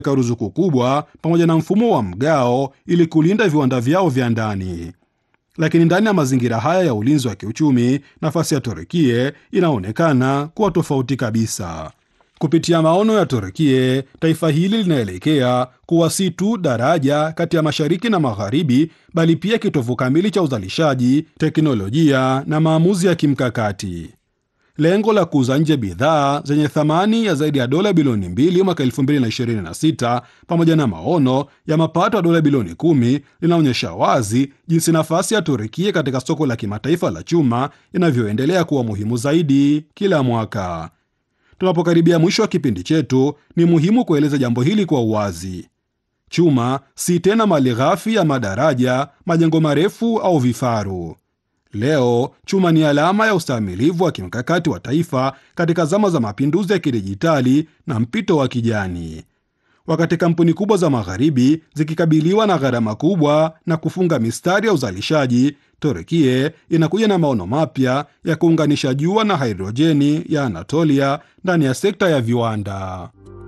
ruzuku kubwa pamoja na mfumo wa mgao ili kulinda viwanda vyao vya ndani. Lakini ndani ya mazingira haya ya ulinzi wa kiuchumi, nafasi ya Turukia inaonekana kuwa tofauti kabisa. Kupitia maono ya Turukia, taifa hili linaelekea kuwa si tu daraja kati ya mashariki na magharibi, bali pia kitovu kamili cha uzalishaji, teknolojia na maamuzi ya kimkakati. Lengo la kuuza nje bidhaa zenye thamani ya zaidi ya dola bilioni mbili mwaka 2026 pamoja na maono ya mapato ya dola bilioni kumi linaonyesha wazi jinsi nafasi ya Turukia katika soko la kimataifa la chuma inavyoendelea kuwa muhimu zaidi kila mwaka. Tunapokaribia mwisho wa kipindi chetu, ni muhimu kueleza jambo hili kwa uwazi. Chuma si tena mali ghafi ya madaraja, majengo marefu au vifaru. Leo chuma ni alama ya ustahimilivu wa kimkakati wa taifa katika zama za mapinduzi ya kidijitali na mpito wa kijani. Wakati kampuni kubwa za magharibi zikikabiliwa na gharama kubwa na kufunga mistari ya uzalishaji, Turukia inakuja na maono mapya ya kuunganisha jua na hidrojeni ya Anatolia ndani ya sekta ya viwanda.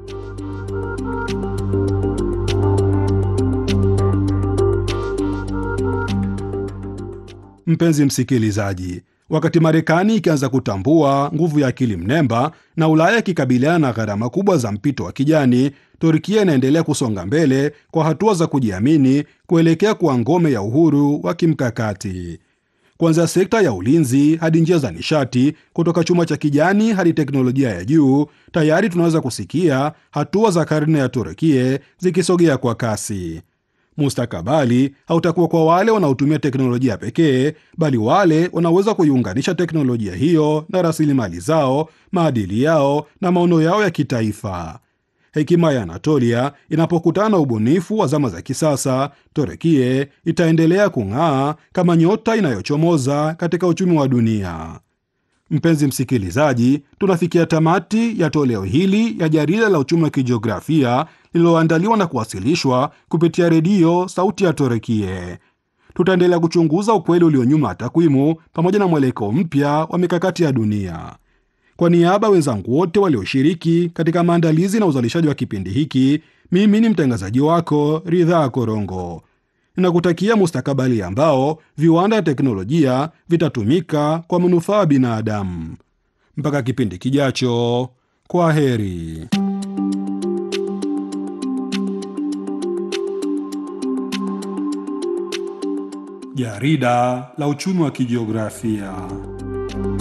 Mpenzi msikilizaji, wakati Marekani ikianza kutambua nguvu ya akili mnemba na Ulaya ikikabiliana na gharama kubwa za mpito wa kijani, Turkia inaendelea kusonga mbele kwa hatua za kujiamini kuelekea kuwa ngome ya uhuru wa kimkakati. Kuanzia sekta ya ulinzi hadi njia za nishati, kutoka chuma cha kijani hadi teknolojia ya juu, tayari tunaweza kusikia hatua za karne ya Turkia zikisogea kwa kasi. Mustakabali hautakuwa kwa wale wanaotumia teknolojia pekee, bali wale wanaweza kuiunganisha teknolojia hiyo na rasilimali zao, maadili yao na maono yao ya kitaifa. Hekima ya Anatolia inapokutana na ubunifu wa zama za kisasa, Turukia itaendelea kung'aa kama nyota inayochomoza katika uchumi wa dunia. Mpenzi msikilizaji, tunafikia tamati ya toleo hili ya jarida la uchumi wa kijiografia lililoandaliwa na kuwasilishwa kupitia redio Sauti ya Turukia. Tutaendelea kuchunguza ukweli ulio nyuma ya takwimu pamoja na mwelekeo mpya wa mikakati ya dunia. Kwa niaba wenzangu wote walioshiriki katika maandalizi na uzalishaji wa kipindi hiki, mimi ni mtangazaji wako Ridhaa Korongo. Ninakutakia mustakabali ambao viwanda na teknolojia vitatumika kwa manufaa ya binadamu. Mpaka kipindi kijacho, kwa heri. Jarida la uchumi wa kijiografia.